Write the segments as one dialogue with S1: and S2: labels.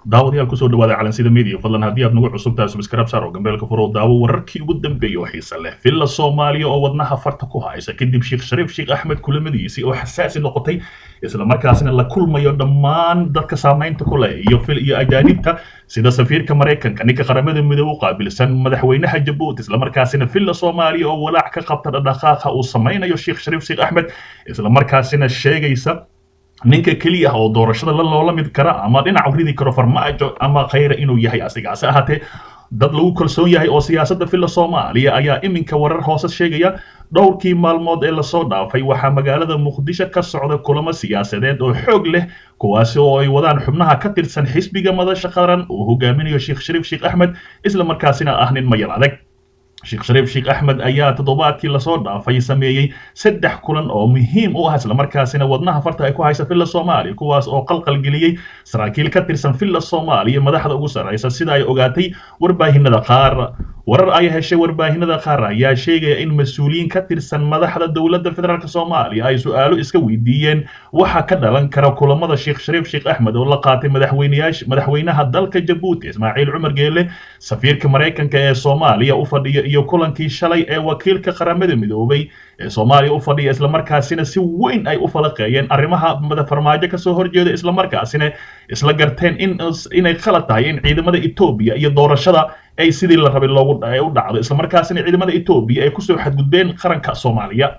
S1: daawadayaal kusoo dhawaada calansida media fadlan haddii aad nagu cusub tahay subscribe saar oo gambeelka furo daawo wararkii ugu dambeeyay oo xiisa leh villa soomaaliya oo wadnaha farta ku haysa kadib sheekh shariif sheekh axmed kulamadiisii oo xasaasi noqotay isla markaasina la kulmayo dhammaan dadka saamaynta ku leh iyo fil iyo ajaanibta sida safiirka maraykanka ninka qaramada midoobe u qaabilsan madaxweynaha jabuuti isla markaasina villa soomaaliya oo walaac ka qabta dhaqdhaqaaqa uu samaynayo sheekh shariif sheekh axmed isla markaasina sheegaysa ninka keliya oo doorashada la loola mid kara ama dhinac ridi karo farmaajo ama khayra inuu yahay asigaase ahaatee dad lagu kalsoon yahay oo siyaasadda villa soomaaliya ayaa iminka warar hoose sheegaya dhowrkii maalmood ee lasoo dhaafay waxaa magaalada muqdisho ka socda kulamo siyaasadeed oo xoog leh kuwaasi oo ay wadaan xubnaha ka tirsan xisbiga madasha qaran uu hogaaminayo sheekh shariif sheekh axmed isla markaasina ah nin mayal adag sheekh shariif sheekh axmed ayaa toddobaadkii lasoo dhaafay sameeyey saddex kulan oo muhiim u ah islamarkaasina wadnaha farta ay ku haysa villa soomaaliya kuwaas oo qalqal geliyey saraakiil ka tirsan villa soomaaliya madaxda ugu sarraysa sida ay ogaatay warbaahinada qaar warar ay heshay warbaahinada qaar ayaa sheegaya in mas-uuliyiin ka tirsan madaxda dowladda federaalk soomaaliya ay su-aalo iska weydiiyeen waxa ka dhalan kara kulamada sheekh shariif sheekh axmed oo la qaatay madaxweynayaasha madaxweynaha dalka jabuuti ismaaciil cumar geele safiirka maraykanka ee soomaaliya u fadhiya iyo kulankii shalay ee wakiilka qaramada midoobay ee soomaaliya u fadhiya islamarkaasina si weyn ay u falaqeeyeen arrimaha farmaajo kasoo horjeeda islamarkaasina isla garteen in inay khalad tahay in ciidamada etoobiya iyo doorashada ay sidii la rabay loogu u dhacdo islamarkaasina ciidamada etoobiya ay kusoo xadgudbeen qaranka soomaaliya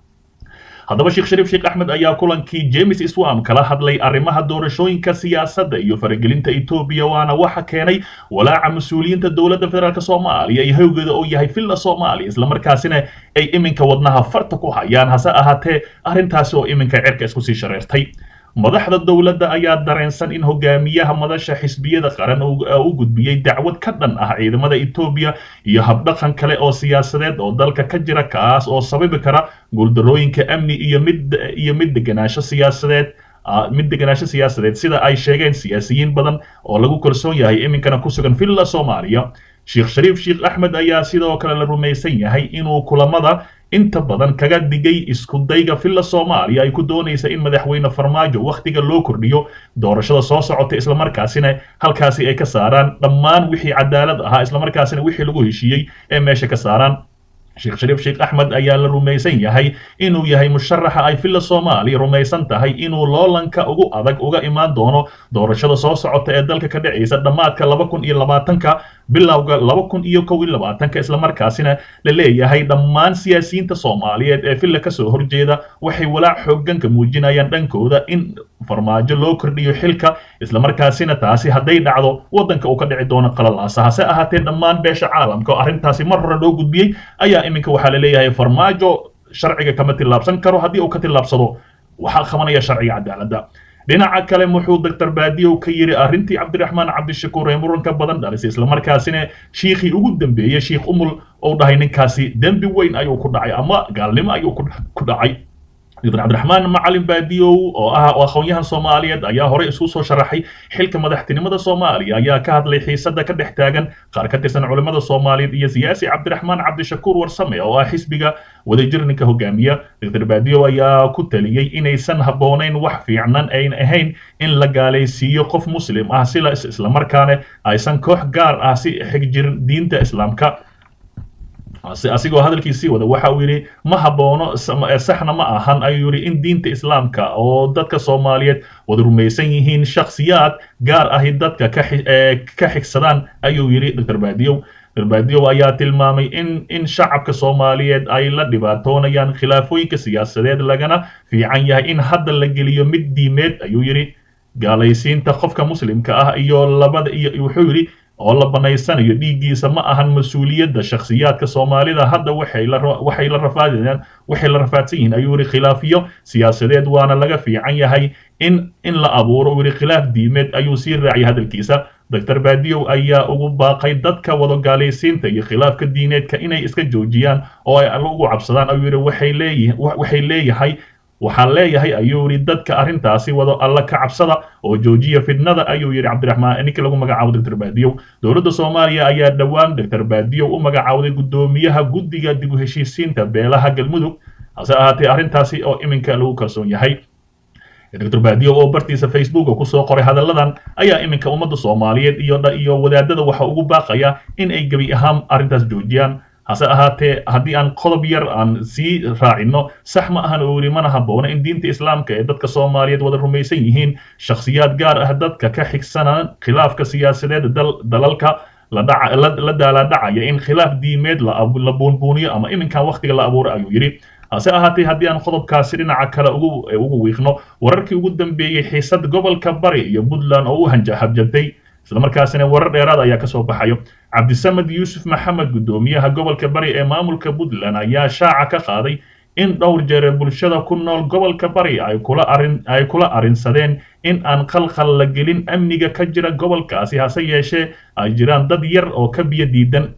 S1: haddaba sheekh shariif sheekh axmed ayaa kulankii james iswam kala hadlay arrimaha doorashooyinka siyaasadda iyo faragelinta etoobiya waana waxa keenay walaaca mas-uuliyiinta dowladda federaalk soomaaliya iyo hawgeeda oo yahay villa soomaaliya islamarkaasina ay iminka wadnaha farta ku hayaan hase ahaatee arrintaasi oo iminka cirka isku sii shareertay madaxda dowladda ayaa dareensan in hogaamiyaha madasha xisbiyada qaran u gudbiyey dacwad ka dhan ah ciidamada etoobiya iyo habdhaqan kale oo siyaasadeed oo dalka ka jira kaas oo sababi kara guuldarooyinka amni iyo mid iyo mid deganaansho siyaasadeed mid deganaansho siyaasadeed sida ay sheegeen siyaasiyiin badan oo lagu kalsoon yahay iminkana ku sugan villa soomaaliya sheekh shariif sheekh axmed ayaa sidoo kale la rumaysan yahay inuu kulamada inta badan kaga digay iskudayga villa soomaaliya ay ku doonaysa in madaxweyne farmaajo wakhtiga loo kordhiyo doorashada soo socota islamarkaasina halkaasi ay ka saaraan dhammaan wixii cadaalad ahaa islamarkaasina wixii lagu heshiiyey ee meesha ka saaraan sheekh shariif sheekh axmed ayaa la rumaysan yahay inuu yahay musharaxa ay villa soomaaliya rumaysan tahay inuu loolanka ugu adag uga imaan doono doorashada soo socota ee dalka ka dhacaysa dhammaadka laba kun iyo labaatanka bilowga laba kun iyo kow iyo labaatanka islamarkaasina la leeyahay dhammaan siyaasiyiinta soomaaliyeed ee villa kasoo horjeeda waxay walaac xoogganka muujinayaan dhankooda in farmaajo loo kordhiyo xilka islamarkaasina taasi hadday dhacdo waddanka uu ka dhici doono qalalaasa hase ahaatee dhammaan beesha caalamka oo arrintaasi mar hore loo gudbiyey ayaa iminka waxaa la leeyahay farmaajo sharciga kama tillaabsan karo haddii uu ka tillaabsado waxaa qabanaya sharciga cadaaladda dhinaca kale muxuu doctor baadiyow ka yidhi arrintii cabdiraxmaan cabdishakuur ee muranka badan dhalisay islamarkaasina shiikhii ugu dambeeyey shiikh umul ou dhahay ninkaasi dembi weyn ayuu ku dhacay ama gaalnimo ayuu ku dhacay doctor cabdiraxmaan macalin baadiyow oo ah aqoonyahan soomaaliyeed ayaa horey isu soo sharaxay xilka madaxtinimada soomaaliya ayaa ka hadlay xiisada ka dhex taagan qaar ka tirsan culimmada soomaaliyeed iyo siyaasi cabdiraxmaan cabdishakuur warsame oo ah xisbiga wadajir ninka hogaamiya doctor baadiyow ayaa ku taliyey inaysan habboonayn wax fiicnan ayn ahayn in la gaalaysiiyo qof muslim ah sila islamarkaana aysan koox gaar ah si xigjir diinta islaamka asigoo hadalkiisii wada waxa uu yidhi ma habboono saxna ma ahan ayuu yidhi in diinta islaamka oo dadka soomaaliyeed wada rumaysan yihiin shakhsiyaad gaar ahi dadka ka xigsadaan ayuu yidhi doctor baadiyow doctor baadiyow ayaa tilmaamay in in shacabka soomaaliyeed ay la dhibaatoonayaan khilaafooyinka siyaasadeed lagana fiican yahay in hadda la geliyo mid diimeed ayuu yidhi gaalaysiinta qofka muslimka ah iyo labada iyo wuxuu yidhi oo la banaysanayo dhiiggiisa ma ahan mas-uuliyadda shakhsiyaadka soomaalida hadda waxay la waxay la rafaadayaan waxay la rafaadsan yihiin ayuu yidhi khilaafiyo siyaasadeed waana laga fiican yahay in in la abuuro uu yidhi khilaaf diimeed ayuu sii raaciyay hadalkiisa doctor baadiyow ayaa ugu baaqay dadka wada gaalaysiinta iyo khilaafka diineedka inay iska joojiyaan oo ay alla ugu cabsadaan ayuu yidhi waxay leeyihin waxay leeyahay waxaan leeyahay ayuu yidhi dadka arrintaasi wado alla ka cabsada oo joojiya fidnada ayuu yidhi cabdiraxmaan ninkii lagu magacaabo doctor baadiyow dowladda soomaaliya ayaa dhowaan doctor baadiyow u magacaawday guddoomiyaha guddiga dib u heshiisiinta beelaha galmudug hase ahaatee arrintaasi oo iminka lagu kalsoon yahay doctor baadiyo oo bartiisa facebook kusoo qoray hadalladan ayaa iminka ummadda soomaaliyeed iyo iyo wadaadada waxa ugu baaqaya in ay gebi ahaan arrintaas joojiyaan hase ahaatee haddii aan qodob yar aan sii raacino sax ma ahan oo yidhi mana habboona in diinta islaamka ee dadka soomaaliyeed wada rumaysan yihiin shakhsiyaad gaar ah dadka ka xigsanaan khilaafka siyaasadeed dalalka la daalaadhacaya in khilaaf diimeed la buunbuuniyo ama iminkan wakhtiga la abuuro ayuu yidhi hase ahaatee haddii aan qodobkaasi dhinaca kale ugu wiiqno wararkii ugu dambeeyey xiisad gobolka bari iyo puntland oo u habjatay islamarkaasina warar dheeraad ayaa kasoo baxayo cabdisamed yuusuf maxamed guddoomiyaha gobolka bari ee maamulka puntland ayaa shaaca ka qaaday in dhowr jeer bulshada ku nool gobolka bari ay kula arrinsadeen in aan khalkhal la gelin amniga ka jira gobolkaasi hase yeeshee ay jiraan dad yar oo ka biyo diidan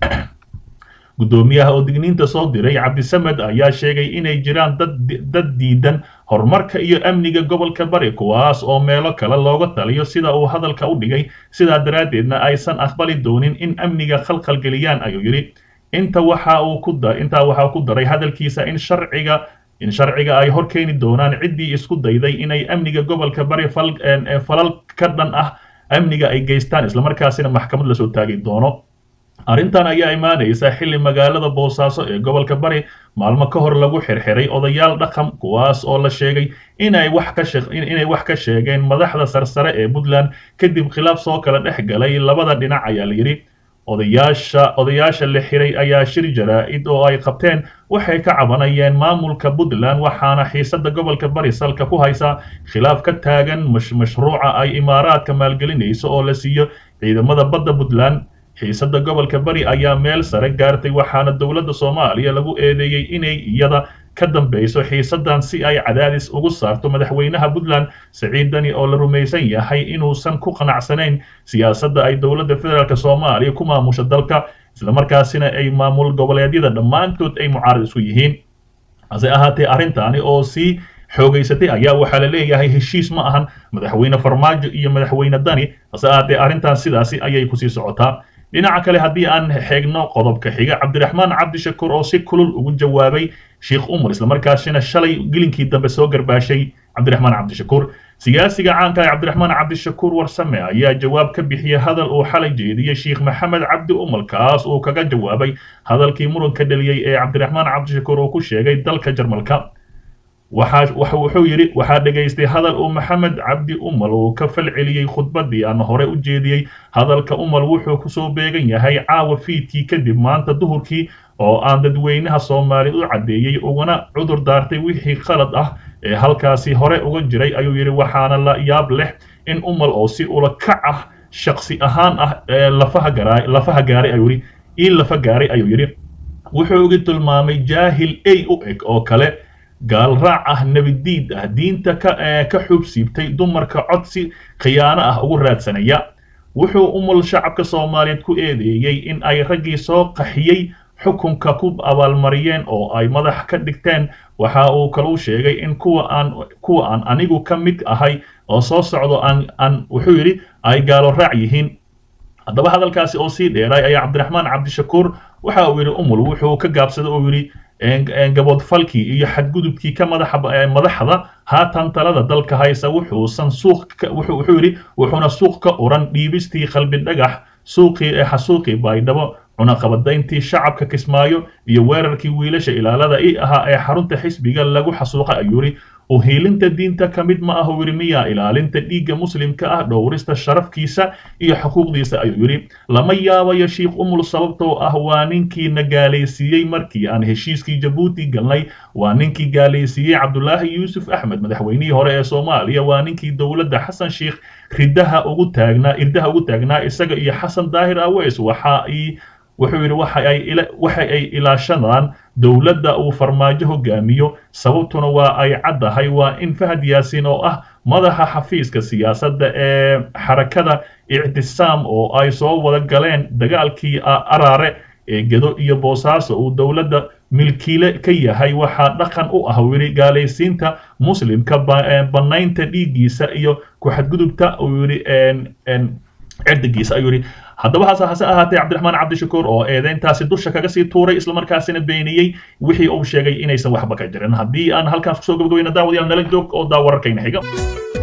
S1: guddoomiyaha oo digniinta soo diray cabdisamed ayaa sheegay inay jiraan dad diidan horumarka iyo amniga gobolka bari kuwaas oo meelo kale looga taliyo sida uu hadalka u dhigay sidaa daraaddeedna aysan aqbali doonin in amniga khalkhal geliyaan ayuu yidhi inta waxa uu ku intaa waxaa ku daray hadalkiisa in sharciga in sharciga ay hor keeni doonaan ciddii isku dayday inay amniga gobolka bari falal ka dhan ah amniga ay geystaan islamarkaasina maxkamad lasoo taagi doono arrintan ayaa imaanaysa xilli magaalada boosaaso ee gobolka bari maalmo ka hor lagu xirxiray odayaal dhaqan kuwaas oo la sheegay inay wax ka inay wax ka sheegeen madaxda sarsare ee puntland kadib khilaaf soo kala dhex galay labada dhinac ayaa la yidhi odayaasha odayaasha la xiray ayaa shir jaraa-id oo ay qabteen waxay ka cabanayeen maamulka puntland waxaana xiisada gobolka bari salka ku haysa khilaaf ka taagan mashruuca ay imaaraadka maalgelinayso oo la siiyo ciidamada badda puntland xiisada gobolka bari ayaa meel sare gaartay waxaana dowladda soomaaliya lagu eedeeyey inay iyada ka dambeyso xiisadan si ay cadaadis ugu saarto madaxweynaha puntland siciid dani oo la rumaysan yahay inuusan ku qanacsanayn siyaasadda ay dowladda federaalk soomaaliya ku maamusha dalka islamarkaasina ay maamul goboleedyada dhammaantood ay mucaarad isku yihiin hase ahaatee arrintaani oo sii xoogaysatay ayaa waxaa la leeyahay heshiis ma ahan madaxweyne farmaajo iyo madaxweyne dani hase ahaatee arrintan sidaasi ayay kusii socotaa dhinaca kale haddii aan xeegno qodobka xiga cabdiraxmaan cabdishakuur oo si kulul ugu jawaabay sheikh umar islamarkaasina shalay gelinkii dambe soo garbaashay cabdiraxmaan cabdishakuur siyaasiga caanka ee cabdiraxmaan cabdishakuur warsame ayaa jawaab ka bixiyey hadal uu xalay jeediyey sheikh maxamed cabdi umar kaas uu kaga jawaabay hadalkii muranka dheliyey ee cabdiraxmaan cabdishakuur uu ku sheegay dalka jarmalka wuxuu yidhi waxaa dhegaystay hadal uu maxamed cabdi umal uu ka falceliyey khudbadii aan hore u jeediyey hadalka umal wuxuu kusoo beegan yahay caawa fiidkii kadib maanta duhurkii oo aan dadweynaha soomaaliya u caddeeyey ugana cudur daartay wixii qalad ah ee halkaasi hore uga jiray ayuu yidhi waxaana la yaab leh in umal oo si ula kac ah shaksi ahaan ah lafaha garaa lafaha gaaray ayuu yidhi ii lafa gaaray ayuu yidhi wuxuu uga tilmaamay jaahil ey u eg oo kale gaalraac ah nebidiid ah diinta ka ka xubsiibtay dumarka codsi khiyaano ah ugu raadsanaya wuxuu umul shacabka soomaaliyeed ku eedeeyey in ay raggii soo qaxiyey xukunka ku abaalmariyeen oo ay madax ka dhigteen waxa uu kaluu sheegay in kuwa aan kuwa aan anigu ka mid ahay oo soo socdo aan aan wuxuu yidhi ay gaalo raac yihiin haddaba hadalkaasi oo sii dheeray ayaa cabdiraxmaan cabdishakuur waxa uu yidhi umul wuxuu ka gaabsaday oo yidhi gaboodfalkii iyo xadgudubkii ka madaxa madaxda haatan talada dalka haysa wuxuusan suuq wuxuu yidhi wuxuuna suuq ka uran dhiibistii qalbi dhagax suuqii ee xasuuqii baydhabo cunaqabadayntii shacabka kismaayo iyo weerarkii wiilasha ilaalada i ahaa ee xarunta xisbiga lagu xasuuqa ayuu yidhi uhiilinta diinta ka mid ma ah uu yidhi miyaa ilaalinta dhiigga muslimka ah dhowrista sharafkiisa iyo xuquuqdiisa ayuu yidhi lama yaabayo sheikh umul sababtoo ah waa ninkii na gaalaysiiyey markii aan heshiiskii jabuuti galnay waa ninkii gaalaysiiyey cabdulaahi yuusuf axmed madaxweynihii hore ee soomaaliya waa ninkii dowladda xasan sheikh ridaha ugu taagnaa irdaha ugu taagnaa isaga iyo xasan daahir aweys waxa ay wuxuu yidhi waxa ay ilaashadaan dowladda uu farmaajo hogaamiyo sababtuna waa ay caddahay waa in fahad yaasiin oo ah madaxa xafiiska siyaasadda ee xarakada ictisaam oo ay soo wada galeen dagaalkii araare ee gedo iyo boosaaso uu dowladda milkiile ka yahay waxaa dhaqan u ah wili gaalaysiinta muslimka bannaynta dhiiggiisa iyo ku-xadgudubta uu yidhi cirdigiisa ayuu yidhi haddaba hase hase ahaatee cabdiraxmaan cabdishakuur oo eedeyntaasi dusha kaga sii tuuray islamarkaasina beeniyey wixii uu sheegay inaysan waxba ka jirin haddii aan halkaas kusoo gabagabayna daawadayaal nala joog oo daa wararkayna xiga